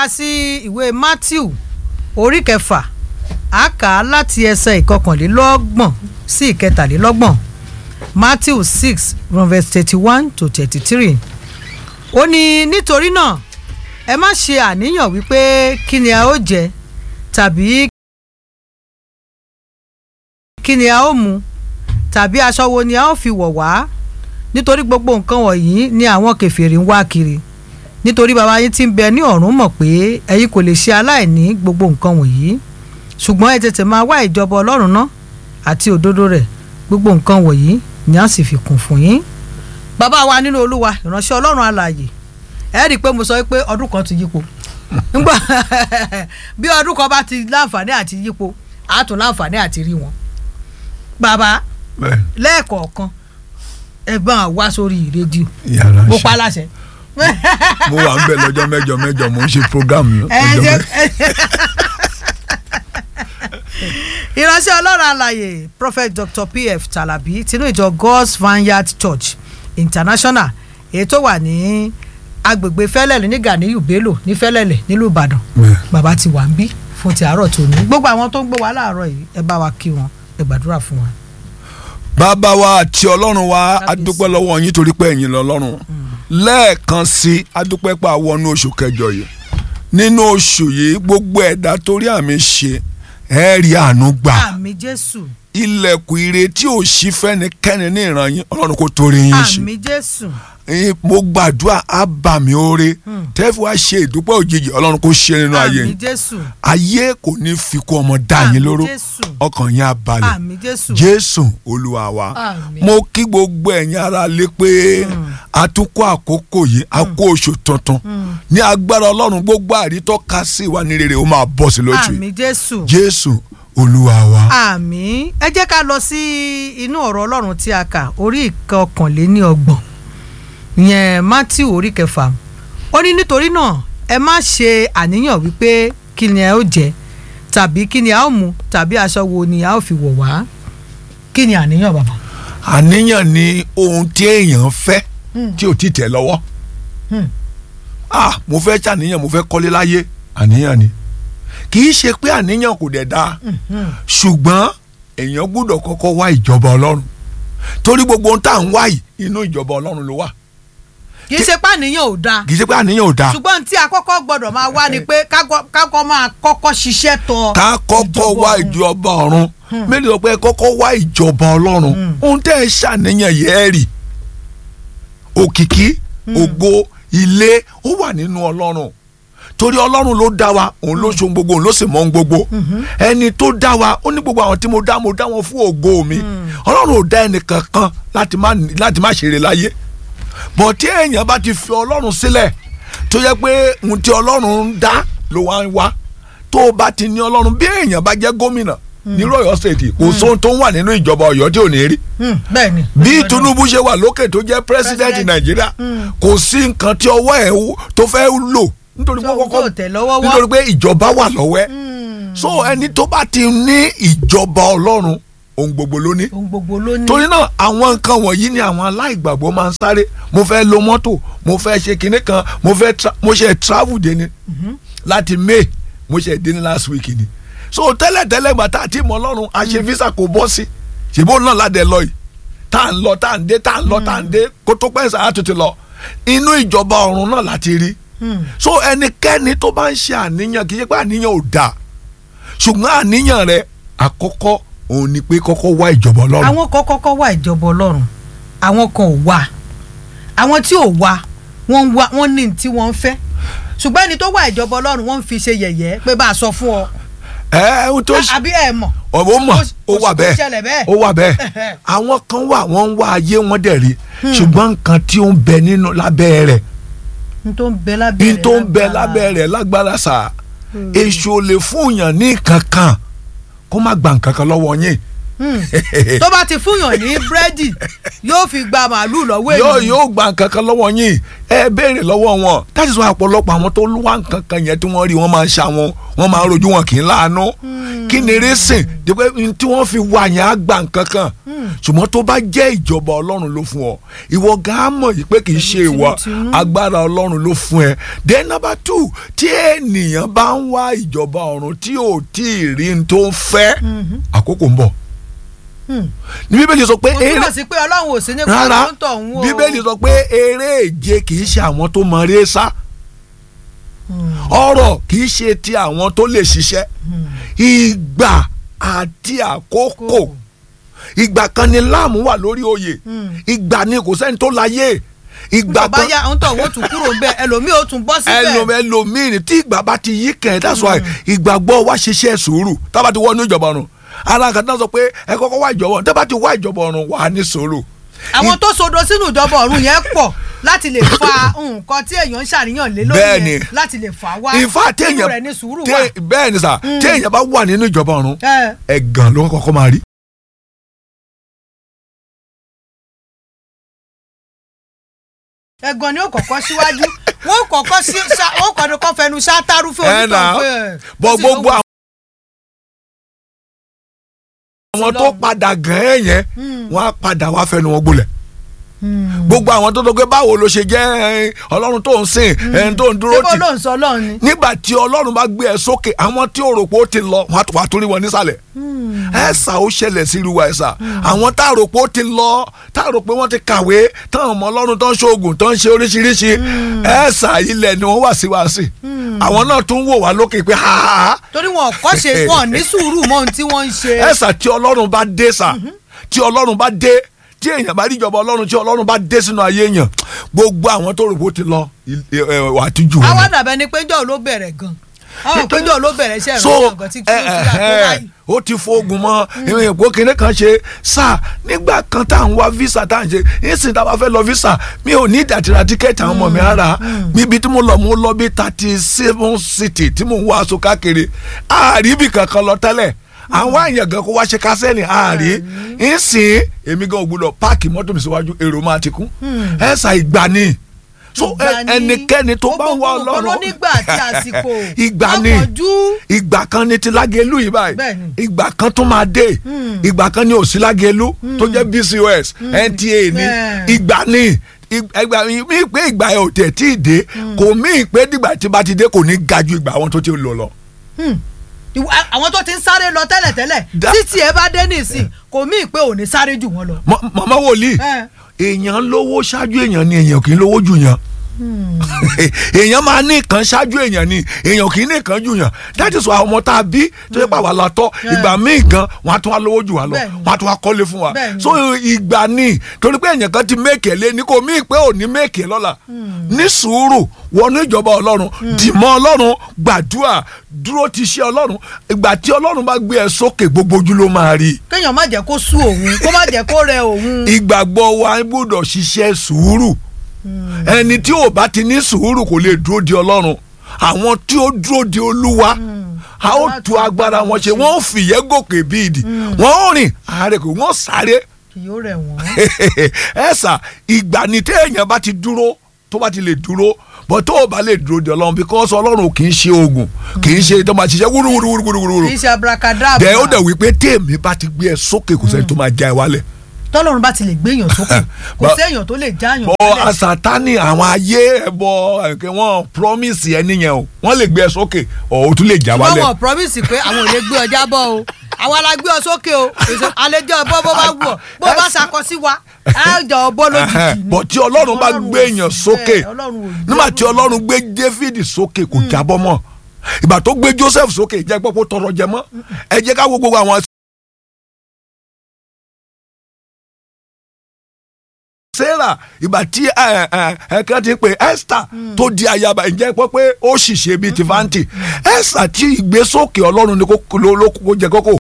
wa sí ìwé Matthew orí kẹfà a kà á láti ẹsẹ̀ ìkọkànlélọ́gbọ̀n sí ìkẹtàlélọ́gbọ̀n Matthew six from verse thirty one to thirty three ó ní nítorí náà ẹ má ṣe àníyàn wípé kí ni a ó jẹ tàbí kí ni a ó mu tàbí aṣọ wo ni a ó fi wọ̀ wá nítorí gbogbo nǹkan wọ̀nyí ni àwọn kèfèrí ń wá kiri nítorí bàbá yín tí ń bẹ ní ọ̀run mọ̀ pé ẹ̀yin kò lè ṣe aláìní gbogbo nǹkan wọ̀nyí ṣùgbọ́n ẹ tètè máa wá ìjọba ọlọ́run náà àti òdodo rẹ̀ gbogbo nǹkan wọ̀nyí ni a sì fi kún fún yín. bàbá wa nínú olúwa ìránṣẹ́ ọlọ́run alààyè ẹ rí i pé mo sọ pé ọdún kan ti yípo nígbà bí ọdún kan bá ti láǹfààní àti yípo a tún láǹfààní àti rí wọn. bàbá lẹ́ẹ̀kọ̀ọ̀kan ẹ bá wa wá sórí rédíò yàrá mo ṣe pa láṣẹ. mo wà ń bẹ lọ́jọ́ mẹ́jọ mẹ́jọ mo ń ṣe program ẹ lọ́jọ́ jẹ́ mẹ́jọ. ìránṣẹ́ ọlọ́run àlàyé prophet dr pf talabi tinú ìjọ god's vineyard church international èyí tó wà ní agbègbè fẹ́lẹ́lẹ̀ ní ganiyu bello ní fẹ́lẹ́lẹ̀ nílùú ìbàdàn Bẹ́ẹ̀. bàbá ti wà ń bí fún ti àárọ̀ tòní gbogbo àwọn tó ń gbọ́ wa láàárọ̀ yìí ẹ bá wa kí wọn ẹ gbàdúrà fún wa. bàbá wa àti ọlọ́run wa Kábíyèsí. adúpẹ́ lọ́wọ́ yín torí pé ẹ̀yin lọ́lọ́run lẹ́ẹ̀kan sí adúpẹ́ pa wọnú oṣù kẹjọ yìí nínú oṣù yìí gbogbo ẹ̀dá torí àmì ṣe ẹ rí àánú gbà àmì jésù ilẹ̀kùn ire tí ò ṣí fẹ́nikẹ́ni ní ìran yín ọlọ́run kò torí yín ṣe àmì jésù Ẹ̀yin, mo gbàdúrà ábàmì oore tẹ́fù wá ṣe ìdúpẹ́ òjijì ọlọ́run kò ṣe nínú ayé àmì yín jésù ayé kò ní fi kú ọmọ dá Àmín yín lóró Jésù. ọkàn yín á balẹ̀ àmì jésù jésù olúwa wa Àmín. mo kí gbogbo ẹ̀yin ará lé pé a tún kó àkókò yìí a kó oṣù tuntun ní agbára ọlọ́run gbogbo àrítọ́ka sí wa ní rere ó máa bọ̀ sí lójú àmì yìí jésù jésù olúwa wa. àmì ẹ jẹ́ ká lọ sí inú ọ̀rọ̀ ọlọ́run tí a kà orí ìkọkànléní ọgbọ̀n ìyẹn matthew orí kẹfà ó ní nítorí náà ẹ má ṣe àníyàn wípé kí ni ẹ ó jẹ tàbí kí ni a ó mu tàbí aṣọ wo ni a ó fi wọ̀ wá kí ni àníyàn bàbá. àníyàn ni ohun tí èèyàn fẹ́ tí ò ti tẹ̀ lọ́wọ́ Hmm. ah mo fẹ́ ṣàníyàn mo fẹ́ kọ́lé láyé àníyàn ni kì í ṣe pé àníyàn kò dẹ̀ dáa ṣùgbọ́n èèyàn gbọ́dọ̀ kọ́kọ́ wá ìjọba ọlọ́run torí gbogbo ohun tá à ń wá yìí inú ìjọba ọlọ́run ló wà kì í ṣe pé àníyàn ò dáa kì í ṣe pé àníyàn ò dáa ṣùgbọ́n tí a kọ́kọ́ gbọ́dọ̀ máa wá ni pé ká- kákọ́ máa kọ́kọ́ ṣiṣẹ́ tọ ká kọ́kọ́ wá ọ̀run. ìjọba ọ̀run mélòó pé kọ́kọ́ wá ìjọba ọlọ́run ohun tẹ́ ẹ ṣàníyàn yẹ́ rì òkìkí ògo ilé ó wà nínú ọlọ́run torí ọlọ́run ló dá wa òun ló ṣe ohun gbogbo òun ló sì mọ ohun gbogbo ẹni tó dá wa ó ní gbogbo àwọn tí mo dá mo dá wọn fún ògo mi ọlọ́run ò dá ẹnì kankan láti má láti má ṣeré láyé bọ̀ tí èèyàn bá ti fi ọlọ́run sílẹ̀ tó yẹ pé ohun tí ọlọ́run ń dá ló wá ń wá tó o bá ti ní ọlọ́run bí èèyàn bá jẹ́ gómìnà ní Ọ̀yọ́ state kò sóhun tó ń wà nínú ìjọba Ọ̀yọ́ tí ò ní rí bẹ́ẹ̀ ni. bí Tinubu ṣe wà lókè tó jẹ́ president President. Nàìjíríà kò sí nǹkan tí ọwọ́ ẹ̀ wú- tó fẹ́ lò nítorí pé Tó- kọ́kọ́ tó tẹ̀ lọ́wọ́ wọ́. nítorí pé ìjọba wà lọ́wọ́ ẹ̀ so ẹni tó bá ti ní ìjọba Ọlọ́run ohun gbogbo ló ní ohun gbogbo ló ní. torí náà àwọn nǹkan wọ̀nyí ni àwọn aláìgbàgbọ́ máa ń sáré mo fẹ́ lo mọ́tò mo fẹ́ ṣe kinní kan mo fẹ́ tra mo ṣe travel dé ni láti May mo ṣe dé ní last week ni so tẹ́lẹ̀tẹ́lẹ̀ gbà tá a ti mọ Ọlọ́run a ṣe visa kò bọ́ sí ṣèbó náà ládẹ lọ yìí tá à ń lọ tá à ń dé tá à ń lọ tá à ń dé kó tó pẹ́ sàá tó ti lọ inú ìjọba ọ̀run náà láti rí so ẹnikẹ́ni tó bá ń ṣe àníyàn kì í ṣe pé àníyàn ò dáa ṣùgbọ́n àníyàn rẹ àkọ́kọ́ òun ni pé kọ́kọ́ wá ìjọba Ọlọ́run àwọn kan kọ́kọ́ wá ìjọba ọlọ́run àwọn kan ò wá àwọn tí ò wá wọ́n ń wá wọ́n ní tí wọ́n ń fẹ́ ṣùgbọ́n ẹni tó wá ìjọba ọlọ́run wọ́n ń fi ṣe yẹ̀yẹ́ pé bá a sọ fún ọ ẹ ohun tó ṣe àbí ẹ mọ̀ ọ̀bọ̀ mọ̀ ó wà ó bẹ́ẹ̀ ṣẹlẹ̀ bẹ́ẹ̀. ó wà bẹ́ẹ̀ àwọn kan wà wọ́n ń wá ayé wọn dẹ̀ rí ṣùgbọ́n nǹkan tí ó ń bẹ nínú lábẹ́ rẹ̀ n tó ń bẹ lábẹ́ ní rẹ̀ tó ń bẹ lágbára. lábẹ́ rẹ̀ lágbára sà èṣù ò lè fún yàn ní kankan kó má gba nǹkan kan lọ́wọ́ yín tó bá ti fúnyàn ní búrẹ́dì yóò fi gba màálù lọ́wọ́ yóò ènìyàn yóò gba nǹkan kan lọ́wọ́ yín ẹ béèrè lọ́wọ́ wọn táyì sọ àpọ̀lọpọ̀ àwọn tó wá nǹkan kan yẹn tí wọ́n rí wọ́n máa ń ṣa wọn wọ́n máa ń rojú wọn kì í láàánú kí ni rẹ́sìn dípẹ́ tí wọ́n fi wá yẹn á gba nǹkan kan ṣùgbọ́n tó bá jẹ́ ìjọba ọlọ́run ló fún ọ ìwọ gan á mọ̀ yìí pé kì í ṣe ìwọ tinútinú. agbára ọlọ́run ló fún ẹ then number two tí ènìyàn bá ń wá ìjọba ọ̀run tí ò tí ì rí n tó ń fẹ́ àkókò ń bọ̀ ní bíbélì sọ pé kò eré túmọ̀ sí pé ọlọ́run ò sí nípa rárá tó ń tọ̀ ń wò bíbélì sọ pé eré èje kì í ṣe àwọn tó mọ eré sá ọrọ̀ kì í ṣe ti àwọn tó lè ṣiṣẹ́ ìgbà àti àkókò ìgbà kan ni láàmú wà lórí oyè ìgbà ni kò sẹ́ni tó láyé ìgbà bàbá kan yá ń tọ̀ wọ́n tún kúrò ń bẹ̀ ẹlòmíì ó tún bọ́ síbẹ̀ ẹlòmí ẹlòmíì ni tí ìgbà bá ti yí kẹ̀ that's why ìgbàgbọ́ wa ṣiṣẹ́ sùúrù tábà ti wọnú ìjọba ọ̀run ara kan náà sọ pé ẹ kọ́kọ́ wá ìjọba ọ̀run tábà ti wá ìjọba ọ̀run wà á ní sùúrù àwọn tó sodo sínú ìjọba ọ̀run yẹn pọ̀ láti lè fa nǹkan tí èèyàn ń ṣàníyàn lé lórí Bẹ́ẹ̀ni. yẹn láti lè fà wá ìfà nínú téèyàn rẹ̀ ní sùúrù wà. té- bẹ́ẹ̀ ni sà téèyàn bá wà nínú ìjọba ọ̀run Ẹ, ẹ̀gàn ló kọ́kọ́ máa rí. ẹ̀gàn ni ó kọ́kọ́ síwájú wọ́n kọ́kọ́ sí ṣá- wọ́n kọ́ni kọ́ fẹnu ṣáátárúfẹ́ ẹ nà onítàn pé ẹ̀, bọ́ ó sì gbogbo lówó. àwọn tó padà gàn ẹ́ yẹn wọ́n á padà wá fẹnu wọn gbolẹ̀ gbogbo àwọn tó tó pé báwo ló ṣe jẹ́ ẹ, ọlọ́run tó ń sìn ẹni tó ń dúró ṣé bó tì ló ń sọ lọ́run ni. nígbà tí ọlọ́run bá gbé ẹ sókè àwọn tí ò rò pé ó ti lọ wọ́n á tó- wá torí wọn nísàlẹ̀ ẹ̀sà ó ṣẹlẹ̀ sí irú wa ẹ̀sà àwọn tá a rò pé ó ti lọ tá a rò pé wọ́n ti kàwé táwọn ọmọ ọlọ́run tó ń ṣoògùn tó ń ṣe oríṣiríṣi ẹ̀sà ilẹ̀ ni wọ́n wà sí wa sí àwọn náà tún wò wá lókè pé ha ha ha torí wọn ò kọ́ ṣe wọn ò ní sùúrù mọ́ ohun tí wọ́n ń ṣe. ẹ̀sà tí ọlọ́run bá dé sà tí ọlọ́run bá dé tí èèyàn bá rí ìjọba ọlọ́run tí ọlọ́run bá dé sínú ayé èèyàn gbogbo àwọn tó rò pé ó ti lọ ẹ, ẹ, wà á ti jù wọn. àwa dàbẹ́ ni péjọ́ ló bẹ̀rẹ̀ gan àwọn péjọ́ ló bẹ̀rẹ̀ iṣẹ́ so ìrọ̀lẹ́ ọ̀gán tí kí ẹ, ó ti ẹ, rà tó ẹ, báyìí. ó ti fóògùn mọ ìwé ìpò kìnìún kan ṣe sá nígbà kan tá à ń wá visa tá à ń ṣe nísìnyí tá a bá fẹ́ lọ visa mi ò ní ìdàtìrà tíkẹ́ẹ̀tì àwọn ọmọ mi ara níbi tí mo lọ mo lọ bí thirty seven city tí mo ń wá aṣọ káàkiri àríbì kankan lọ tẹ́lẹ̀ àwọn àyàn gan kó wá ṣe kásẹ́ẹ̀nì àárí ìsìn èmi gan ò gbọ́dọ̀ páàkì mọ́tò mi síwájú èrò máa ti kún ẹ̀sà ìgbà ni so ẹ- Ìgbà ni. ẹnikẹ́ni tó bá ń wá Gbogbo nǹkan ọlọ́run ló nígbà àti àsìkò. ìgbà ni Àpọ̀jù. ìgbà kan ni ti lágẹ̀lú yìí báyìí Bẹ́ẹ̀ni. ìgbà kan tó máa dé ìgbà kan ni òsì lágẹ̀lú tó jẹ́ bcos nta ni Bẹ́ẹ̀. ìgbà ni ìgbà mi pé ìgbà yẹn ò tẹ̀ tí ì dé kò mí pé dìgbà tí bá ti dé kò ní ga ju ìgbà àwọn tó ti lò lọ. Ìwà- àwọn tó ti ń sáré lọ tẹ́lẹ̀tẹ́lẹ̀ Da- títí ẹ bá dé nísìn kò mí pé ò ní sáré jù wọ́n lọ. Mọ- màmá wòlíì Ẹ. èèyàn lówó ṣáájú èèyàn ni èèyàn kì í lówó jù yàn èèyàn máa ní nǹkan ṣáájú èèyàn ni èèyàn kì í ní nǹkan jù yàn that is why àwọn ọmọ tá a bí tó yẹ pé àwa la tọ́ ìgbà míì gan wọn á tún wá lówó jù wá lọ Bẹ́ẹ̀ni. wọn á tún wá kọ́lé fún wa Bẹ́ẹ̀ni. so ìgbà ni torí pé èèyàn kan ti méèkì lé ní kò míì pé ò ní méèkì lọ́la ní sùúrù wọnú ìjọba ọlọ́run dìmọ́ ọlọ́run gbàdúrà dúró ti ṣe ọlọ́run ìgbà tí ọlọ́run bá gbé ẹ sókè gbogbo ojú ló máa rí i kéèyàn má jẹ́ kó sú òun kó má jẹ́ kó rẹ òun. ìgbàgbọ́ wa gbọ́dọ̀ ṣiṣẹ́ sùúrù ẹni tí ò bá ti ní sùúrù kò lè dúró di ọlọ́run àwọn tí ó dúró di olúwa a ó tu agbára wọn ṣe wọn ó fìyẹ́ gòkè bí ìdì wọn ó rìn àárẹ̀ kò wọ́n sáré kì yóò rẹ̀ wọ́n. ẹ sà ìgbà ni téèyàn bá ti dúró tó bá ti lè dúró bọ́ tó o bá lè dúró di ọlọ́run because ọlọ́run kì í ṣe oògùn kì í ṣe tó máa ṣiṣẹ́ wúrúwúrúwúrúwúrú kì í ṣe abracadabra. dẹ̀ ó dẹ̀ wí pé téèmí bá ti gbé ẹ sókè kò sẹ́ni tó máa já ẹ wálẹ̀ tọ́lọ́run bá ti lè gbéyàn sókè kò Ba- séèyàn tó lè jáyàn bọ wálẹ̀. asatani àwọn ayé ẹbọ ẹkẹ wọn promise ẹni yẹn o wọn lè gbé ẹ sókè ọ o tún lè já ṣùgbọ́n wálẹ̀. wọn promise pé àwọn ò lè gbé ọjà bọ́ o àwa la gbé ọ sókè o èso àlejò ọbọ bó bá wù ọ bó bá ṣakọ sí wa á jọ ọbọ lójijì ni. bọ̀ tí ọlọ́run bá Ọlọ́run gbé ò èèyàn sí sókè bẹ́ẹ̀, Ọlọ́run ò gbé nígbà tí wọn. ọlọ́run gbé David sókè kò jábọ́ mọ́ ìgbà tó gbé Joseph sókè jẹ́ pọ́pọ́ tọrọ jẹ mọ́ ẹ jẹ́ ká wo gbogbo àwọn. Sarah ìgbà tí ẹ ẹ ẹ kí wọ́n ti pè Esther tó di ayaba ǹjẹ́ pọ́ pé ó ṣìṣe bíi ti fanti Esther tí ìgbésókè ọlọ́run ni kò ló ló kó jẹ kókó